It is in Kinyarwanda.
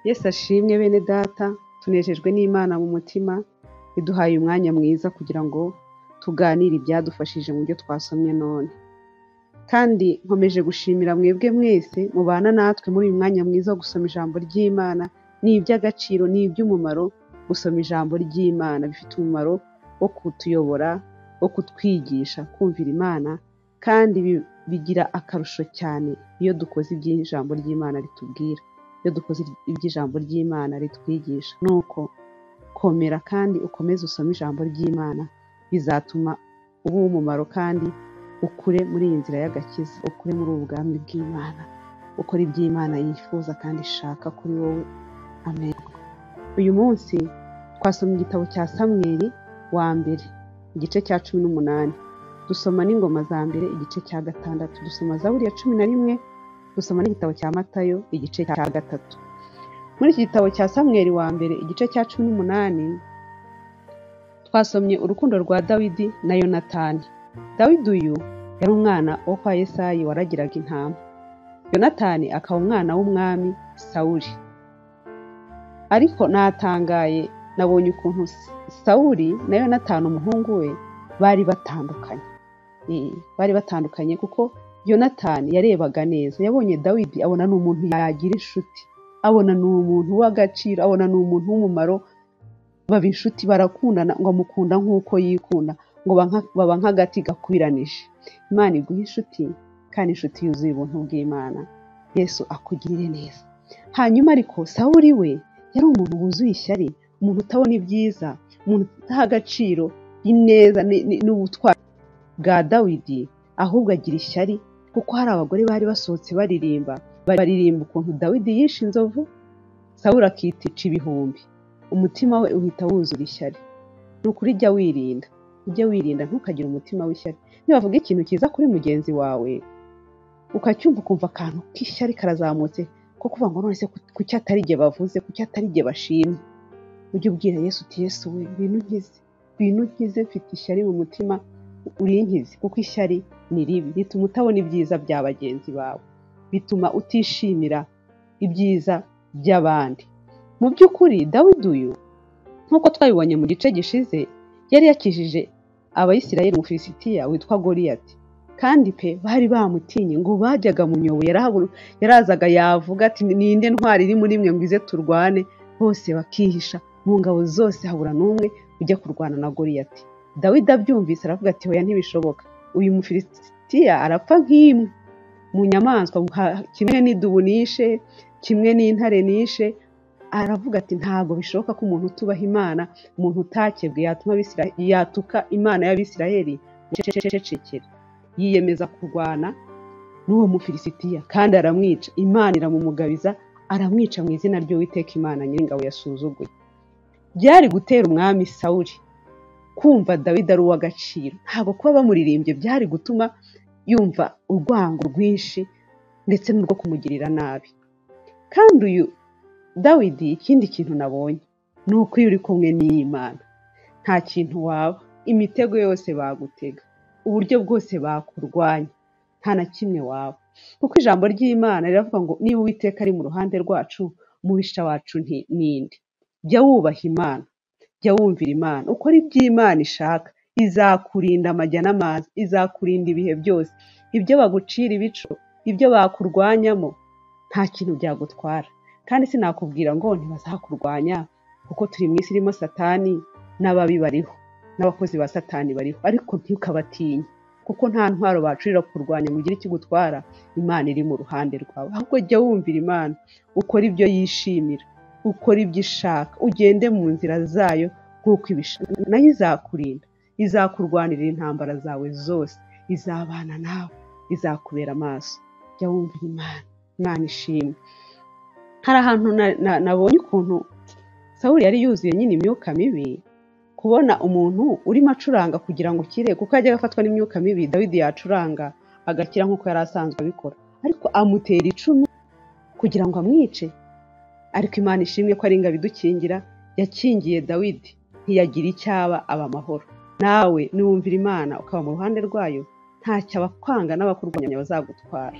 wese ashimwe bene data tunejejwe n'imana mu mutima iduhaye umwanya mwiza kugira ngo tuganire ibyadufashije mu byo twasomye none kandi nkomeje gushimira mwebwe mwese mubana natwe muri uyu mwanya mwiza wo gusoma ijambo ry'imana ni iby'agaciro ni iby'umumaro gusoma ijambo ry'imana bifite umumaro wo kutuyobora wo kutwigisha kumvira imana kandi bi- bigira akarusho cyane iyo dukoze iby'ijambo ry'imana ritubwira iyo dukoze iby'ijambo ry'imana ritwigisha nuko komera kandi ukomeze usome ijambo ry'imana bizatuma uba uw'umumaro kandi ukure muri iyi nzira y'agakiza ukure muri ubu bwami bw'imana ukora iby'imana yifuza kandi ishaka kuri wowe amen uyu munsi twasoma igitabo cya samweli wa mbere igice cya cumi n'umunani dusoma n'ingoma za mbere igice cya gatandatu dusoma zaburi ya cumi na rimwe dusoma n'igitabo cya matayo igice cya gatatu muri iki gitabo cya samweli wa mbere igice cya cumi n'umunani twasomye urukundo rwa dawidi na yonatani dawidi uyu yari umwana wo kwa yesayi waragiraga intama yonatani akaba umwana w'umwami sawuli ariko natangaye nabonye ukuntu S- sawuli na yonatani umuhungu we bari batandukanye Eh, bari batandukanye kuko yonatani yarebaga neza yabonye dawidi abona ni umuntu yagira inshuti abona ni umuntu w'agaciro abona ni umuntu w'umumaro baba inshuti barakundana ngo amukunda nk'uko yikunda ngo baba nka- baba nk'agati gakubiranije imana iguha inshuti kandi inshuti yuzuye ubuntu bw'imana yesu akugirire neza hanyuma ariko sawuli we yari umuntu wuzuye ishyari umuntu utabona ibyiza umuntu utaha agaciro ineza ni- ni- n'ubutwari bwa dawidi ahubwo agira ishyari kuko hari abagore bari basohotse baririmba baririmba ukuntu dawidi yishe inzovu sawuli akitica ibihumbi umutima we uhita wuzura ishyari ni ukuri jya wirinda ujye wirinda ntukagire umutima w'ishyari nibavuga ikintu cyiza kuri mugenzi wawe ukacyumva ukumva akantu k'ishyari karazamutse ko kuvuga ngo none se ku- kuki atari jye bavuze kuki atari jye bashimye ujye ubwira yesu uti yesu we ngwino unkize ngwino unkize mfite ishyari mu mutima urinkize kuko ishyari ni ribi rituma utabona ibyiza bya bagenzi bawe bituma utishimira ibyiza by'abandi mu by'ukuri dawidi uyu nk'uko twabibonye mu gice gishize yari yakijije abayisirayeli umufilisitiya witwa goriyati kandi pe bari bamutinye ngo bajyaga mu myobo yarahabu- yarazaga yavuga ati ninde ntwari iri muri mwe ngo ize turwane bose bakihisha mu ngabo zose habura n'umwe ujya kurwana na goriyati dawidi abyumvise aravuga ati hoya ntibishoboka uyu mufilisitiya arapfa nk'imwe mu nyamaswa nka- kimwe n'idubu nishe kimwe n'intare nishe aravuga ati ntabwo bishoboka ko umuntu utubaha imana umuntu utakebwe yatuma Abisira- yatuka imana y'abisirayeli ngo acecekere yiyemeza kurwana n'uwo mufilisitiya kandi aramwica imana iramumugabiza aramwica mu izina ry'uwiteka imana nyiringabo yasuzuguye byari gutera umwami sawuli kumva dawidi ari uw'agaciro ntabwo kuba bamuririmbye byari gutuma yumva urwango rwinshi ndetse n'urwo kumugirira nabi kandi uyu dawidi ikindi kintu nabonye ni uko iyo uri kumwe n'iy'imana nta kintu waba imitego yose bagutega uburyo bwose bakurwanya nta na kimwe waba kuko ijambo ry'imana riravuga ngo niba uwiteka ari mu ruhande rwacu umubisha wacu nti- ninde jya wubaha imana jya wumvira imana ukora iby'imana ishaka izakurinda amajya n'amazi izakurinda ibihe byose ibyo bagucira ibico ibyo bakurwanyamo nta kintu byagutwara kandi sinakubwira ngo ntibazakurwanya kuko turi mu isi irimo satani n'ababi bariho n'abakozi ba satani bariho ariko ntukabatinye kuko nta ntwaro bacurira kurwanya ngo ugire ikigutwara imana iri mu ruhande rwawe ahubwo jya wumvira imana ukora ibyo yishimira ukora ibyo ishaka ugende mu nzira zayo nk'uko ibishaka nayo izakurinda izakurwanirira intambara zawe zose izabana nawe izakubera amaso jya wumvira imana imana ishimwe hari ahantu na- na- nabonye ukuntu sawuli yari yuzuye nyine imyuka mibi kubona umuntu urimo acuranga kugira ngo ukire kuko yajyaga afatwa n'imyuka mibi dawidi yacuranga agakira nk'uko yari asanzwe abikora ariko amutera icumu kugira ngo amwice ariko imana ishimwe ko ari ingabo idukingira yakingiye dawidi ntiyagira icyaba aba amahoro nawe niwumvira imana ukaba mu ruhande rwayo ntacyo abakwanga n'abakurwanya bazagutwara